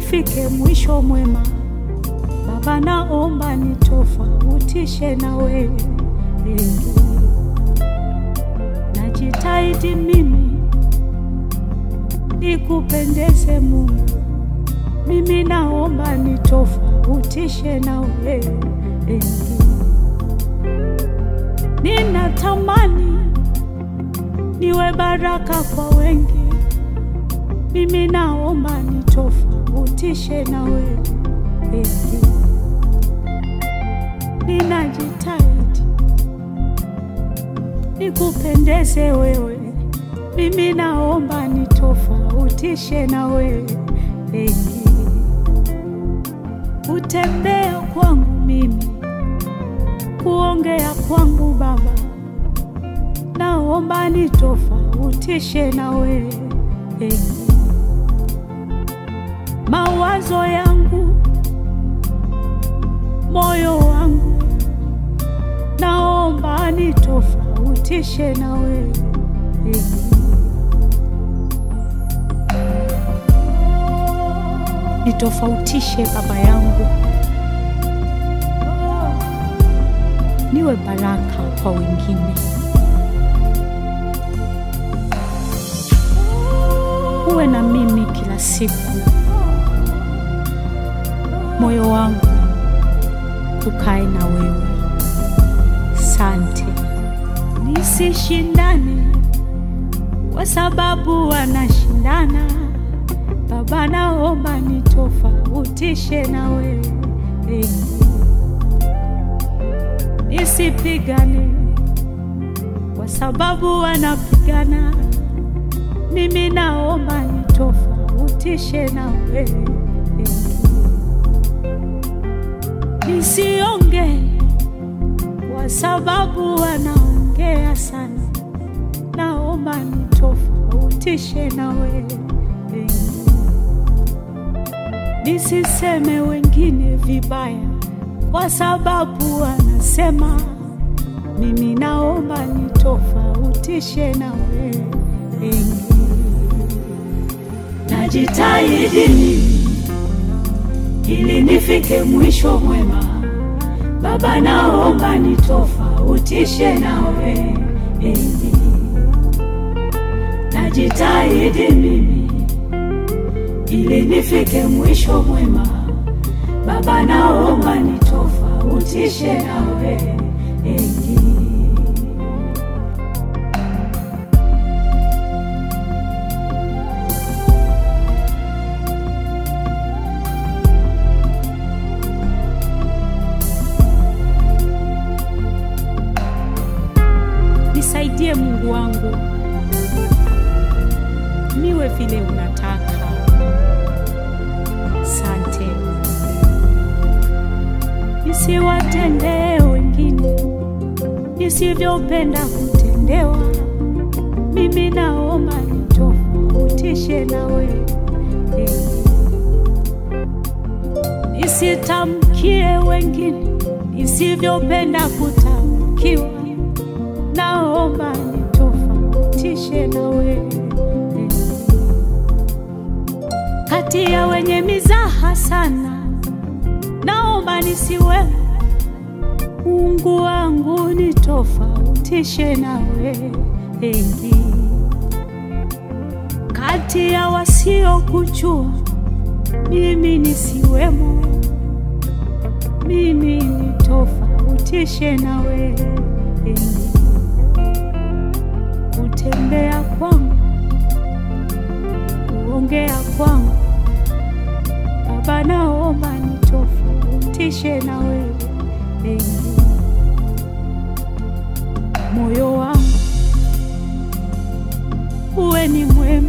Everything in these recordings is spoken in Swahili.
nifike mwisho mwema. Baba, naomba nitofautishe na wewe. Najitahidi mimi nikupendeze Mungu, mimi naomba nitofautishe na wewe. Ninatamani niwe baraka kwa wengi, mimi naomba nitofautishe na wewe. Ninajitahidi nikupendeze wewe, mimi naomba nitofautishe na wewe. Kutembea kwangu mimi, kuongea kwangu Baba, naomba nitofautishe na wewe. Mawazo yangu, moyo wangu, naomba nitofautishe na wewe. Nitofautishe Baba yangu, niwe baraka kwa wengine. Uwe na mimi kila siku, moyo wangu ukae na wewe. Sante, nisishindane kwa sababu wanashindana. Baba, naomba nitofautishe na wewe. Nisipigane kwa sababu wanapigana. Mimi naomba nitofautishe na wewe. Nisionge kwa sababu wanaongea sana. Naomba nitofautishe na wewe. Nisiseme wengine vibaya kwa sababu wanasema. Mimi naomba nitofautishe na wewe. Najitahidi mimi ili nifike mwisho mwema. Baba, naomba nitofautishe na wewe. Najitahidi mimi ili nifike mwisho mwema. Baba, naomba nitofautishe na wewe. Nisaidie Mungu wangu, niwe vile unataka. Sante, nisiwatendee wengine nisivyopenda kutendewa. Mimi naomba nitofautishe na wewe. Nisitamkie wengine nisivyopenda kutamkiwa. Naomba nitofautishe na wewe. Kati ya wenye mizaha sana, naomba nisiwe. Mungu wangu nitofautishe na wewe. Kati ya wasiokujua, mimi nisiwemo. Mimi nitofautishe na wewe. Kutembea kwangu, kuongea kwangu, Baba, naomba nitofautishe na wewe. Moyo wangu uwe ni mwema,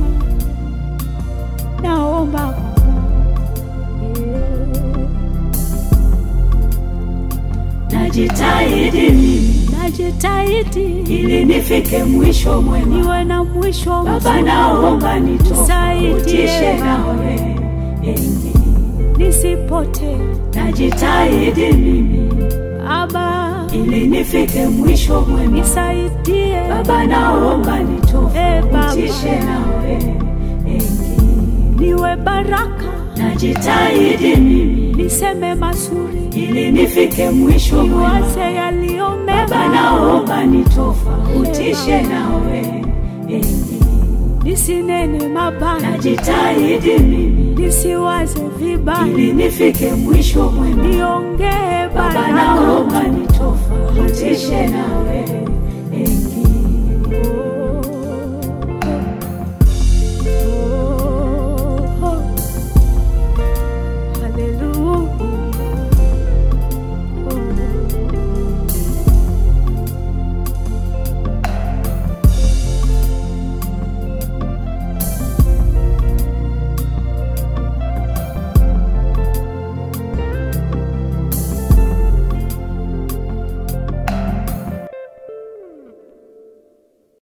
naomba Baba. Najitahidi mimi, najitahidi ili nifike mwisho mwema. niwe na mwisho Baba, mzuri. naomba nitofautishe Nisaidie na Baba, wewe. nisipotee Najitahidi mimi Baba, ili nifike mwisho mwema. nisaidie Baba, naomba Eh, nitofautishe Baba. na wewe. niwe baraka najitahidi mimi niseme mazuri, ili nifike mwisho mwema. niwaze yaliyo Baba, mema, naomba nitofautishe nawe, eh, nisinene mabaya, najitahidi mimi nisiwaze vibaya, ili nifike mwisho mwema. niongee Baba, baraka naomba nitofautishe nawe,